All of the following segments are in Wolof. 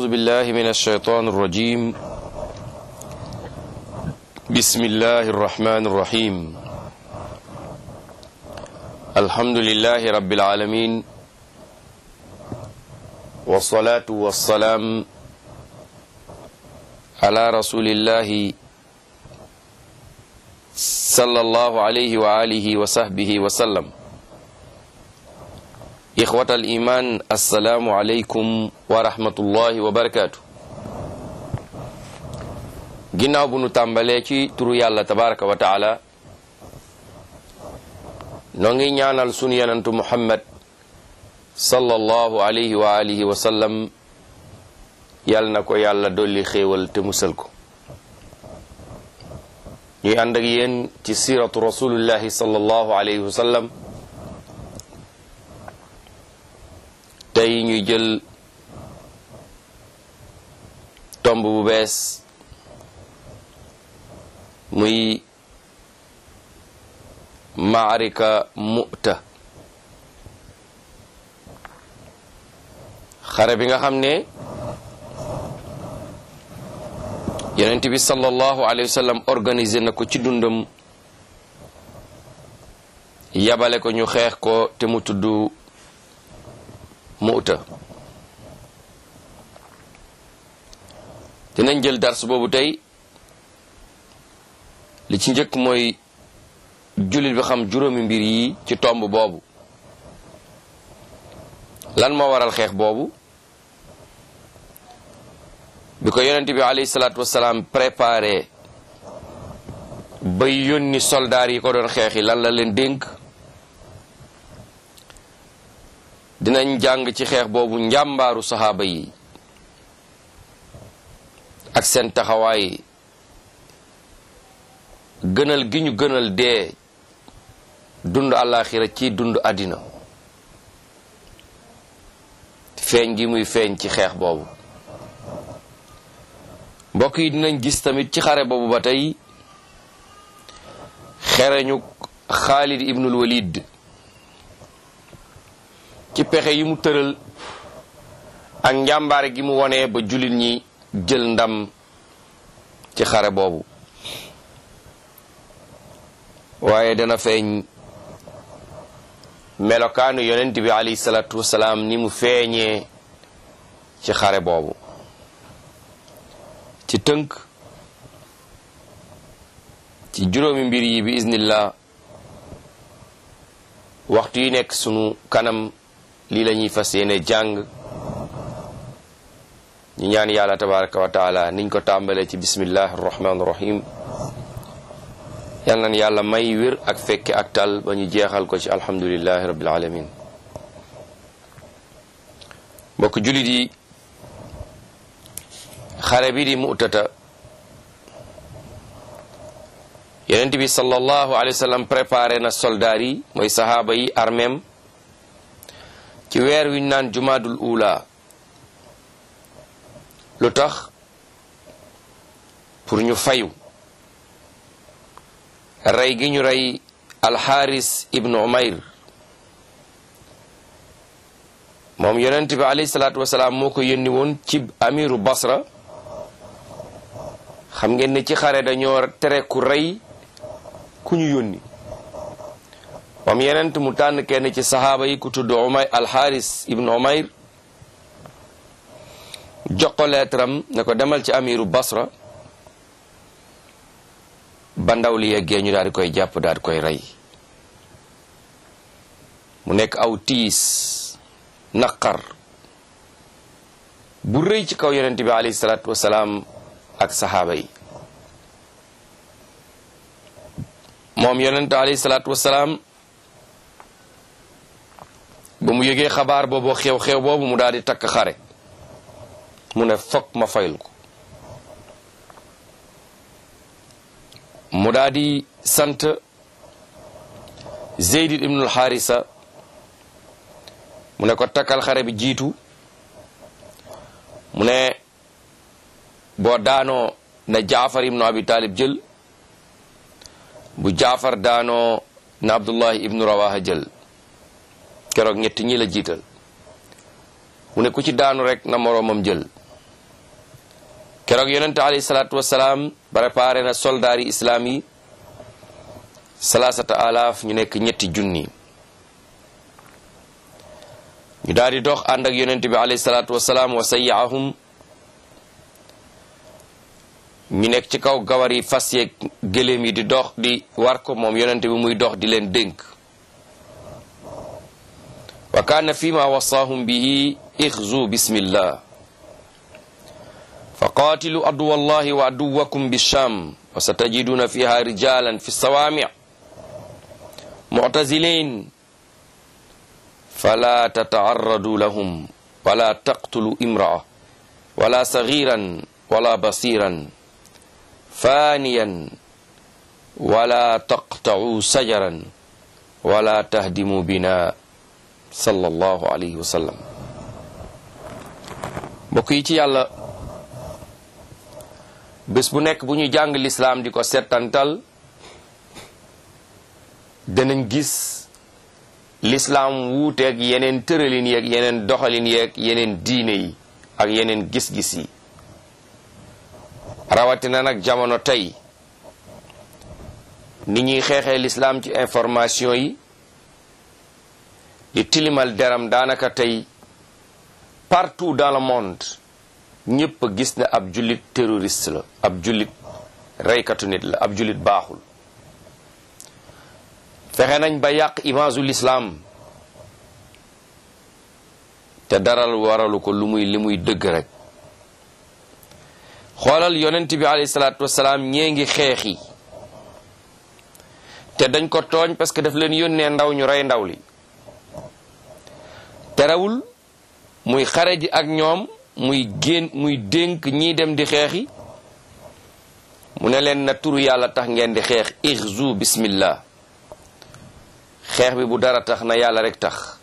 أعوذ بالله من الشيطان الرجيم بسم الله الرحمن الرحيم الحمد لله رب العالمين والصلاة والسلام على رسول الله صلى الله عليه وآله وصحبه وسلم إخوة الإيمان السلام عليكم ورحمة الله وبركاته ginnaaw bu nu tàmbalee ci turu yàlla tabaraka wa taala noo ngi ñaanal sunu yenantu muhammad sallallahu alayhi wa alihi wa sallam yàlla na ko yàlla dolli xéewal te musal ko ñuy ànd ak yéen ci siratu rasulillahi sallallahu alayhi wa sallam tey ñuy jël tomb bu bees muy maarika mu'ta xare bi nga xam ne yonent bi sallallahu alayhi wa sallam organisé na ko ci dundam yabale ko ñu xeex ko te mu tudd mu'ta dinañ jël dars boobu tey li ci njëkk mooy jullit bi xam juróomi mbir yi ci tomb boobu lan moo waral xeex boobu bi ko yonent bi alayhi salaatu wasalaam préparé ba yónni soldaar yi ko doon xeexi lan la leen dénk dinañ jàng ci xeex boobu njàmbaaru saxaaba yi ak seen taxawaay gënal gi ñu gënal dee dund àllaaxira ci dund àddina feeñ gi muy feeñ ci xeex boobu mbokk yi dinañ gis tamit ci xare boobu ba tey xereñu Xaalid ibnul Walid ci pexe yi mu tëral ak njàmbaare gi mu wone ba jullit ñi jël ndam ci xare boobu waaye dana feeñ melokaanu yonent bi alayhi salaatu wasalaam ni mu feeñee ci xare boobu ci tënk ci juróomi mbir yi bi iznillah waxtu yi nekk sunu kanam lii la ñuy fas yéene jàng ñu ñaan yàlla tabaraka wa taala niñ ko tàmbalee ci bismillahi arrahmani irrahim yal nan yàlla may wér ak fekke ak tal ba ñu jeexal ko ci alhamdulillahi rabbil alamin mbokk jullit yi xare bi di mu'tata yonent bi sallallahu alayhi wa sallam préparé na soldaar yi mooy sahaaba yi armeem ci weer wi ñu naan jumaadul ula lu tax pour ñu fayu rey gi ñu rey alxaaris ibnu umayr moom yonent bi alayhi salaatu wasalaam moo ko yónni woon ci amiru basra xam ngeen ne ci xare dañoo tere ku rey ku ñu yónni moom yonent mu tànn kenn ci saxaaba yi ku tudd umayr alxaaris ibnu umayr jox ko leetaram ne ko demal ci amiru basra ba ndaw li yeggee ñu daal di koy jàpp daal di koy rey mu nekk aw tiis naqar bu rëy ci kaw yonent bi alayhi salaatu wasalaam ak saxaaba yi moom yonent alayhi salaatu wasalaam ba mu yëgee xabaar boobu xew-xew boobu mu daal di takk xare mu ne fokk ma fayul ko mu daal di sant Zeyd ibnul Xaarisa mu ne ko takkal xare bi jiitu mu ne boo daanoo na Jaafar ibnu Abi Talib jël bu Jaafar daanoo na Abdullahi ibnu Rawaha jël keroog ñetti ñi la jiital mu ne ku ci daanu rek na moroomam jël keroog yonente alayhi salaatu wasalaam préparé na soldaar yi islaam yi salaasata alaaf ñu nekk ñetti junni ñu daal di dox ànd ak yonente bi alayhi salaatu wasalaam wa sayyaahum ñu nekk ci kaw gawar yi fas yeeg gëléem yi di dox di war ko moom yonente bi muy dox di leen dénk wa kaana fi ma wasaahum bihi ixzu bismillah fa qaatilu aduwa allahi wa aduwakum bisham wa satajiduna fiha rijalan fi sawaami muctazilin fala tatacarradu lahum wala taqtulu imraa wala sagiran wala basiran faniyan wala taqtacuu sajaran wala tahdimu bina sallallahu alayhi wa sallam mbokk yi ci yàlla bés bu nekk bu ñu jàng lislaam di ko settantal danañ gis lislaam wuuteeg yeneen tëralin yeeg yeneen doxalin yeeg yeneen diine yi ak yeneen gis-gis yi rawatina nag jamono tey ni ñuy xeexee lislaam ci information yi di tilimal deram daanaka tey partout dans le monde ñëpp a gis ne ab jullit terroriste la ab jullit reykatu nit la ab jullit baaxul fexe nañ ba yàq image u lislaam te daral waralu ko lu muy li muy dëgg rek xoolal yonent bi alayhi salaatu wasalaam ñee ngi xeexi te dañ ko tooñ parce que daf leen yónnee ndaw ñu rey ndaw li terewul muy xare ji ak ñoom muy génn muy dénk ñii dem di xeexi mu ne leen na turu yàlla tax ngeen di xeex ixzu bismillah xeex bi bu dara tax na yàlla rek tax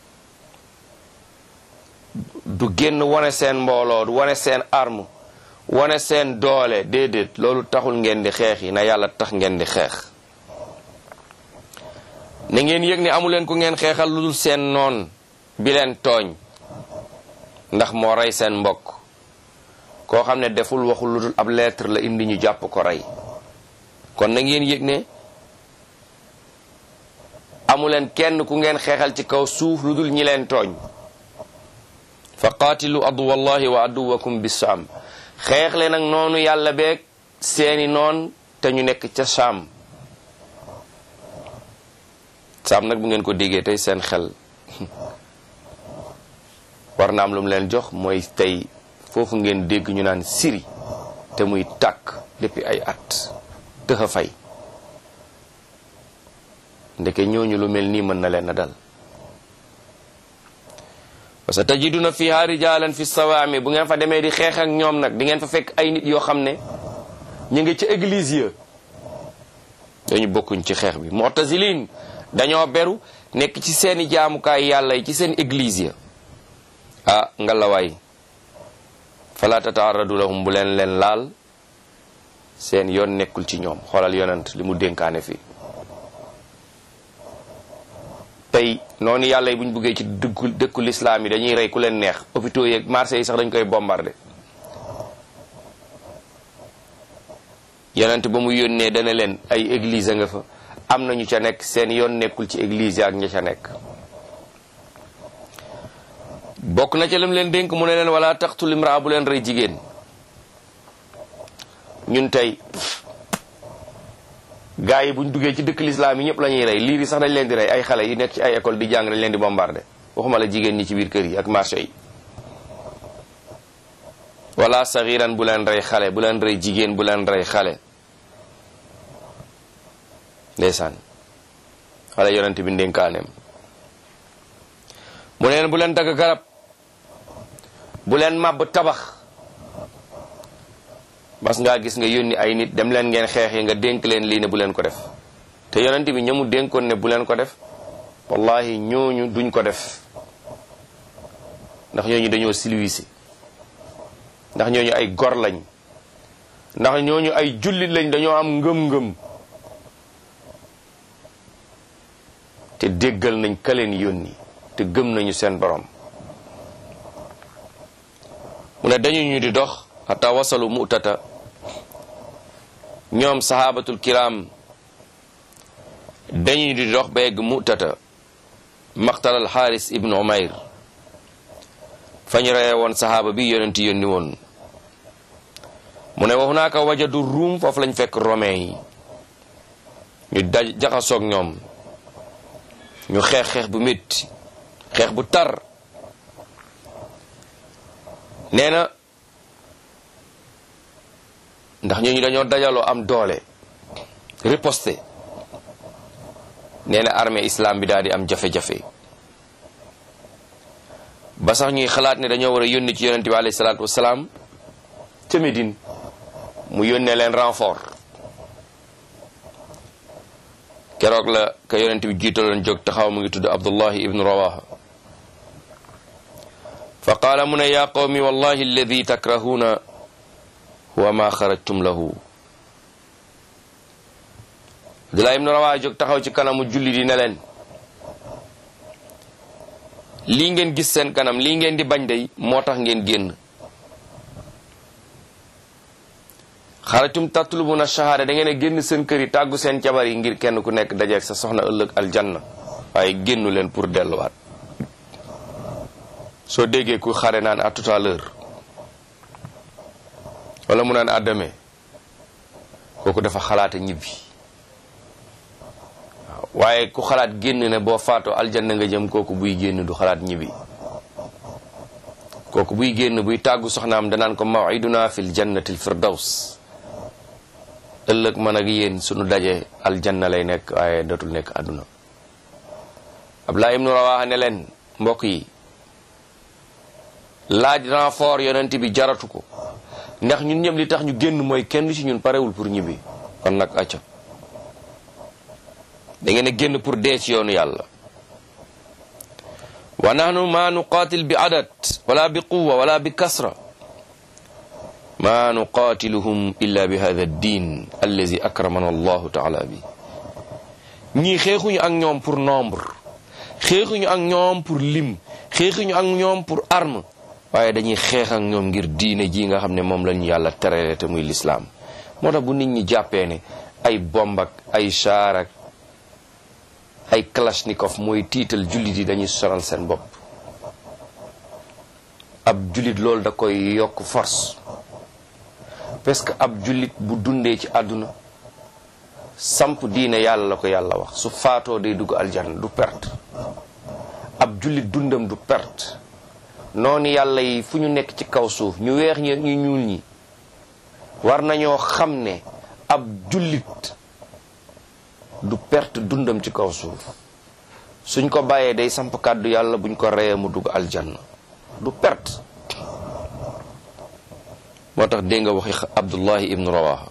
du génn wane seen mbooloo du wane seen arme wane seen doole déedéet loolu taxul ngeen di xeex yi na yàlla tax ngeen di xeex na ngeen yëg ne amuleen ku ngeen xeexal lu dul seen noon bi leen tooñ ndax moo rey seen mbokk koo xam ne deful waxul lu dul ab lettre la indi ñu jàpp ko rey kon na ngeen yëg ne amuleen kenn ku ngeen xeexal ci kaw suuf lu dul ñi leen tooñ fa qaatilu aduwallahi wa aduwakum bisaam xeex leen ak noonu yàlla beeg seeni noon te ñu nekk ca saam saam nag bu ngeen ko déggee tey seen xel war na am lu mu leen jox mooy tey foofu ngeen dégg ñu naan siri te muy tàkk depuis ay at tëxa fay ndeke ñooñu lu mel nii mën na leen a dal wa sa tajiduna fiha rijalan fi sawaami bu ngeen fa demee di xeex ak ñoom nag di ngeen fa fekk ay nit yoo xam ne ñu ngi ci église ya dañu bokkuñ ci xeex bi mu'tazilin dañoo beru nekk ci seeni jaamukaay yàlla yi ci seen église ya ah ngalawaay fala tataaradu lahum bu leen leen laal seen yoon nekkul ci ñoom xoolal yonent li mu dénkaane fii tey noonu yàlla yi bu ñu buggee ci dëkku dëkku lislaam yi dañuy rey ku leen neex hôpitaux yeeg marché yi sax dañ koy bombardé yonent ba mu yónnee dana leen ay église a nga fa am na ñu ca nekk seen yoon nekkul ci église ak ña ca nekk bokk na ca lam leen dénk mu ne leen wala taqtul imraa bu leen rey jigéen ñun tey gaa yi buñ duggee ci dëkk lislaam yi ñëpp la ñuy rey liir yi sax dañ leen di rey ay xale yu nekk ci ay école di jàng dañ leen di bombardé waxuma la jigéen ñi ci biir kër yi ak marché yi wala saxiran bu leen rey xale bu leen rey jigéen bu leen rey xale ndeysaan xale yonent bi ndénkaaneem mu neen bu leen dagg garab bu leen màbb tabax bas ngaa gis nga yónni ay nit dem leen ngeen xeex yi nga dénk leen lii ne bu leen ko def te yonent bi ñamu dénkoon ne bu leen ko def wallahi ñooñu duñ ko def ndax ñooñu dañoo silwisi ndax ñooñu ay gor lañ ndax ñooñu ay jullit lañ dañoo am ngëm-ngëm te déggal nañ ka leen yónni te gëm nañu seen borom mu ne dañu ñu di dox xata wasalu mu'tata ñoom sahabatul kiram dañuy di dox ba egg mu'tata maqtal al xaaris ibnu umayr fañ reye woon sahaaba bi yonenti yónni woon mu ne wa hunaaka wajadu ruum foofu lañ fekk romain yi ñu daj jaxasoog ñoom ñu xeex xeex bu métti xeex bu tar nee na ndax ñooñu dañoo dajaloo am doole riposte nee na armée islam bi daal di am jafe-jafe ba sax ñuy xalaat ne dañoo war a yónni ci yonente bi alayhi salaatu wasalaam ca Médine mu yónnee leen renfort keroog la ka yonente bi jiitaloon jóg taxaw mu ngi tudd abdullahi ibnu rawaha fa qaala mu ne yaa qawmi wallahi alladi takrahuuna huwa ma xarajtum lahu abdullahi ibnu rawaha jóg taxaw ci kanamu julli di ne leen lii ngeen gis seen kanam lii ngeen di bañ day moo tax ngeen génn xaratum tatlubuna shahada da ngeen a génn seen kër yi tàggu seen jabar yi ngir kenn ku nekk dajeeg sa soxna ëllëg aljanna waaye génnu leen pour delluwaat soo déggee ku xare naan à tout à l'heure wala mu naan à demain kooku dafa xalaata ñibbi waaw waaye ku xalaat génn ne boo faatoo aljanna nga jëm kooku buy génn du xalaat ñibbi kooku buy génn buy tàggu soxnaam danaan ko mawiduna fil jannatil firdaws ëllëg man ak yéen sunu daje aljanna lay nekk waaye dootul nekk àdduna Abdullah ibnu Rawaha ne leen mbokk yi laaj renfort yonent bi jaratu ko ndax ñun ñëpp li tax ñu génn mooy kenn ci ñun parewul pour ñibbi kon nag acca da ngeen a génn pour dee ci yoonu yàlla wa nahnu ma nuqatil bi adad wala bi quwa wala bi kasra ma nuqatiluhum illa bi hada ddin allazi akramana allahu taala bi ñii xeexuñu ak ñoom pour nombre xeexuñu ak ñoom pour lim xeexuñu ak ñoom pour arme waaye dañuy xeex ak ñoom ngir diine ji nga xam ne moom lañu yàlla terale te muy lislaam moo tax bu nit ñi jàppee ne ay bomb ak ay char ak ay kalashnikov mooy tiital jullit yi dañuy sonal seen bopp ab jullit loolu da koy yokk force parce que ab jullit bu dundee ci àdduna samp diine yàlla la ko yàlla wax su faatoo day dugg aljanna du perte ab jullit dundam du perte noonu yàlla yi fu ñu nekk ci kaw suuf ñu weex ñi ñu ñuul ñi war nañoo xam ne ab jullit du perte dundam ci kaw suuf suñ ko bàyyee day samp kàddu yàlla buñ ko reyee mu dugg aljanna du perte moo tax dégg nga waxi abdullahi ibnu rawaha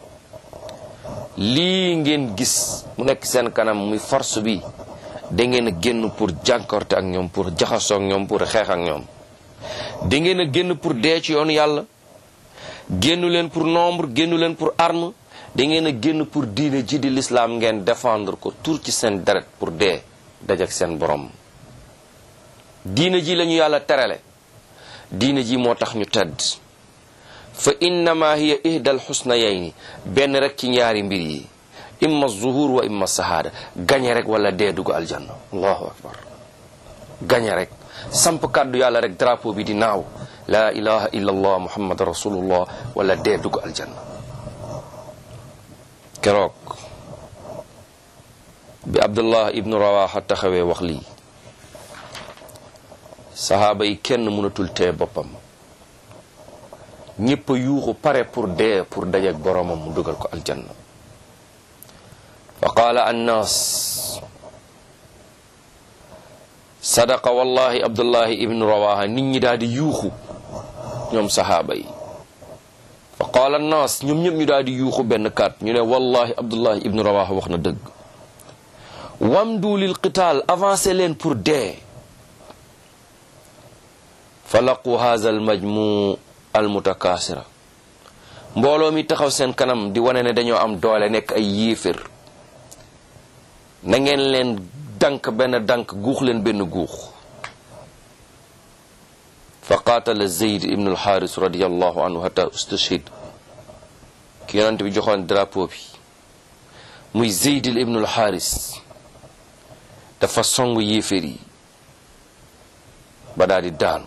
lii ngeen gis mu nekk seen kanam muy force bi da ngeen a génn pour jànkorte ak ñoom pour jaxasoo ak ñoom pour xeex ak ñoom da ngeen a génn pour dee ci yoonu yàlla génnu leen pour nombre génnu leen pour arme da ngeen a génn pour diine ji di l'islam ngeen défendre ko tur ci seen deret pour dee dajak seen borom diine ji lañu yàlla terale diine ji moo tax ñu tedd fa innama hiya ihdal xusnayayni benn rek ci ñaari mbir yi imma zuhur wa imma sahaada gañe rek wala dee dugg aljanna allahu akbar gañe rek samp kàddu yàlla rek drapeau bi di naaw la ilaha illa allah muhammad rasulullah wala dee dugg aljanna keroog bi abdullah ibnu rawaxa taxawee wax lii sahaaba yi kenn mënatul tee boppam ñépp a yuuxu pare pour dee pour dajeek boromam mu dugal ko aljanna fa qaala annaas sadaqa wallahi abdullahi ibnu rawaha nit ñi daal di yuuxu ñoom sahaaba yi fa qaala annaas ñoom ñëpp ñu daal di yuuxu benn kaat ñu ne wallahi abdullahi ibnu rawaha wax na dëgg wamdu lil qitaal avancé leen pour dee fa laqu haza al majmu al mutakaasira mbooloo mi taxaw seen kanam di wane ne dañoo am doole nekk ay yéefér na ngeen leen dank benn dank guux leen benn guux fa qaatala zeyd ibnu alxaaris radiallahu anhu hatta ustashhid ki yonent bi joxoon drapeau bi muy zeyd ibnu alxaaris dafa song yéeféer yi ba daal di daanu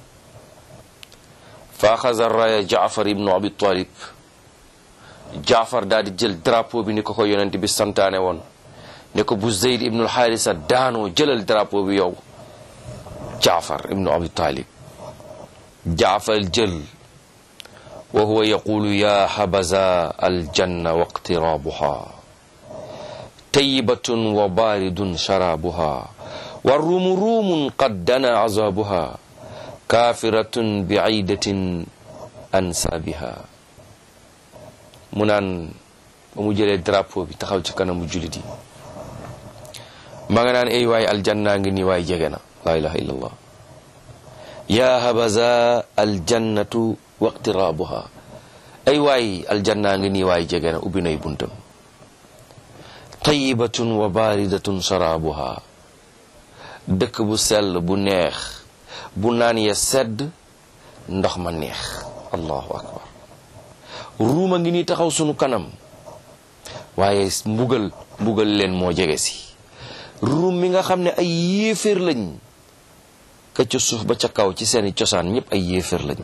fa axasa raya jaafar ibnu abi talib jaafar daal di jël drapeau bi ni ko ko yonent bi santaane woon ne ko bu zeyd ibnu alxaarisa daanoo jëlal drapeau bi yow jaafar ibnu abi talib jaafar jël wa huwa yaqulu ya habaza aljanna waqtirabuha tayyibatun wa baridun sharabuha wa rumu rumun qad dana azabuha kafiratun biidatin ansabiha mu naan ba mu jëlee drapeau bi taxaw ci kanamu julit yi ma nga naan ay waay aljanna ngi nii waay jege na la ilaha illallah ya habaza aljannatu waqtirabuha ay waay aljanna ngi nii waay jege na ubbi nay buntam tayibatun wa baridatun sharabuha dëkk bu sell bu neex bu naan ya sedd ndox ma neex allahu akbar ruuma ngi nii taxaw sunu kanam waaye mbugal mbugal leen moo jege si ruum mi nga xam ne ay yéeféer lañ ka ca suuf ba ca kaw ci seeni cosaan ñëpp ay yéeféer lañ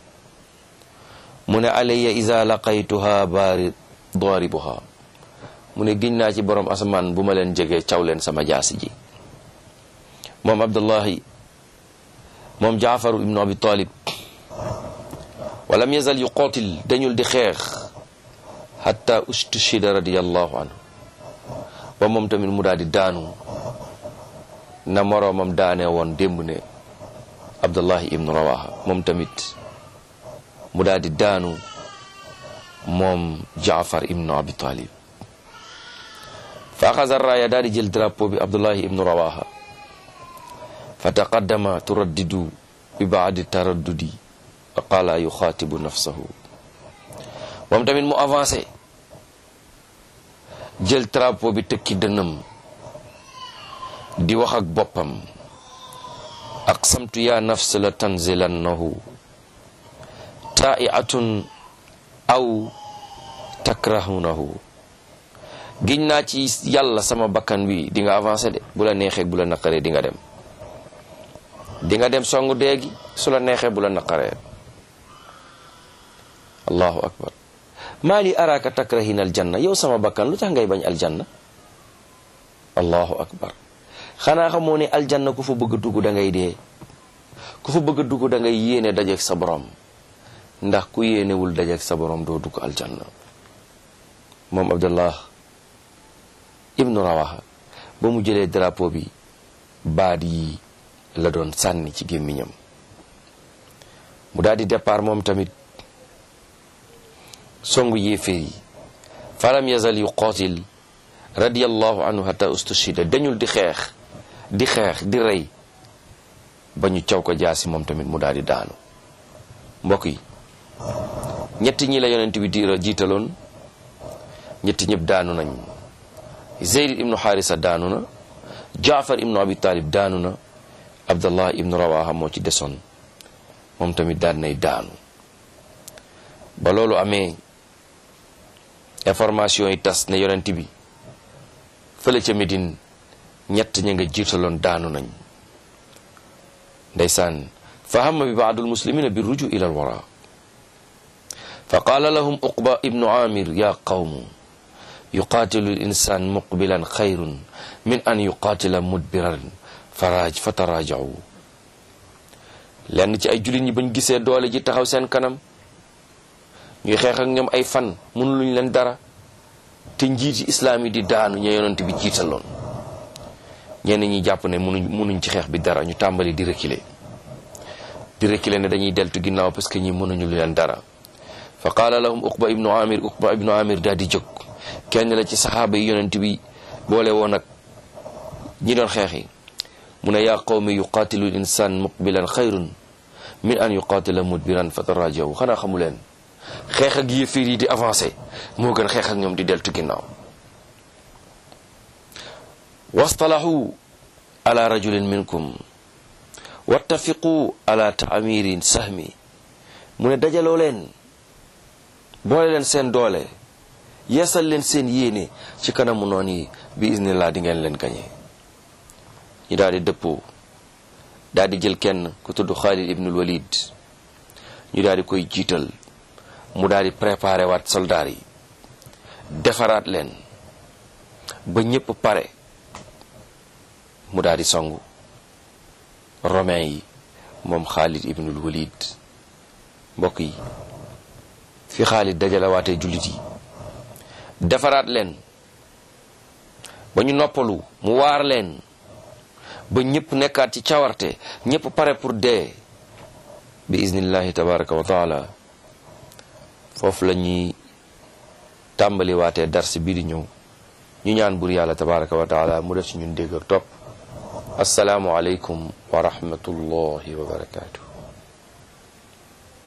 mu ne alayya iza laqaytuha baari daribuha mu ne giñ naa ci borom asamaan bu ma leen jegee caw leen sama jaasi ji moom abdullahi moom jaafaru ibnu abi talib walam yazal yuqaatil dañul di xeex hatta ustushida radiallahu anhu ba moom tamit mu daal di daanu na moroomam daane woon démb ne abdullahi ibnu rawaha moom tamit mu daal di daanu moom jaafar ibnu abi talib fa axasa raaya daal di jël drapeau bi abdullahi ibnu rawaha fa taqaddama turaddidu bi baadi taraddudi wa qaala yuxaatibu nafsahu moom tamit mu avancé jël drapeau bi tëkki dënam di wax ak boppam aqsamtu ya nafs la tanzilannahu taa'iatun aw takrahunahu giñ naa ci yàlla sama bakkan wi di nga avancé de bu la neexee bu la naqaree di nga dem di nga dem songu déegi su la neexee bu la naqaree allahu akbar maa li araaka takrahina aljanna yow sama bakkan lu tax ngay bañ aljanna allahu akbar xanaa xamoo ne aljanna ku fa bëgg a dugg da ngay dee ku fa bëgg a dugg da ngay yéene dajeek sa borom ndax ku yéenewul dajeek sa borom doo dugg aljanna moom abdullah ibnu rawaha ba mu jëlee drapeau bi baat yi la doon sànni ci gémmiñam mu daal di départ moom tamit songu yéeféer yi falam yazal yuqaatil radiyallahu anhu hatta ustushida dañul di xeex di xeex di rey ba ñu caw ko jaasi moom tamit mu daal di daanu mbokk yi ñetti ñi la yonent bi diira jiitaloon ñetti ñëpp daanu nañ zeyd ibnu xaarisa daanu na jaafar ibnu abi talib daanu na abdallah ibnu rawaha moo ci desoon moom tamit daan nay daanu ba loolu amee information yi tas ne yonent bi fële ca Médine ñett ña nga jiitaloon daanu nañ ndeysaan fa hamma bi baadul muslimina bi ruju ila alwara fa qaala lahum uqba ibnu amir ya qawmu yuqaatilu l insan muqbilan xayrun min an yuqaatila mudbiran faraaj fa tarajacu lenn ci ay jullit ñi bañ gisee doole ji taxaw seen kanam ñuy xeex ak ñoom ay fan mënuluñ leen dara te njiiti islaam yi di daanu ña yonent bi jiitaloon ñenn ñi jàpp ne mënuñ mënuñ ci xeex bi dara ñu tàmbali di reculer di reculer ne dañuy deltu ginnaaw parce que ñi mënuñu leen dara fa qaala lahum uqba ibnu amir uqba ibnu amir daal di jóg kenn la ci saxaaba yi yonent bi boole woon ak ñi doon xeex yi mu ne yaa qawmi yuqaatilu l insan muqbilan xayrun min an yuqaatila mudbiran fa tarajaw xanaa xamu leen xeex ak yéeféer yi di avancé moo gën xeex ak ñoom di deltu ginnaaw wastalahu ala rajulin minkum wattafiqu ala taamirin sahmi mu ne dajaloo leen boole leen seen doole yeesal leen seen yéene ci kanamu noon yi bi iznillah di ngeen leen gañe ñu daal di dëppoo daal di jël kenn ku tudd Xaalid ibnul Walid ñu daal di koy jiital mu daal di préparé waat soldaar yi defaraat leen ba ñépp pare mu daal di songu romain yi moom Xaalid ibnul Walid mbokk yi fi Xaalid dajalawaatee jullit yi defaraat leen ba ñu noppalu mu waar leen ba ñëpp nekkaat ci cawarte ñëpp pare pour dee bi iznillahi tabaraka wa taala foofu la ñuy tàmbali waatee dars bii di ñëw ñu ñaan bur yàlla tabaraka wa taala mu def ci ñun dégg ak topp asalaamu aleykum wa rahmatullahi wa barakatuh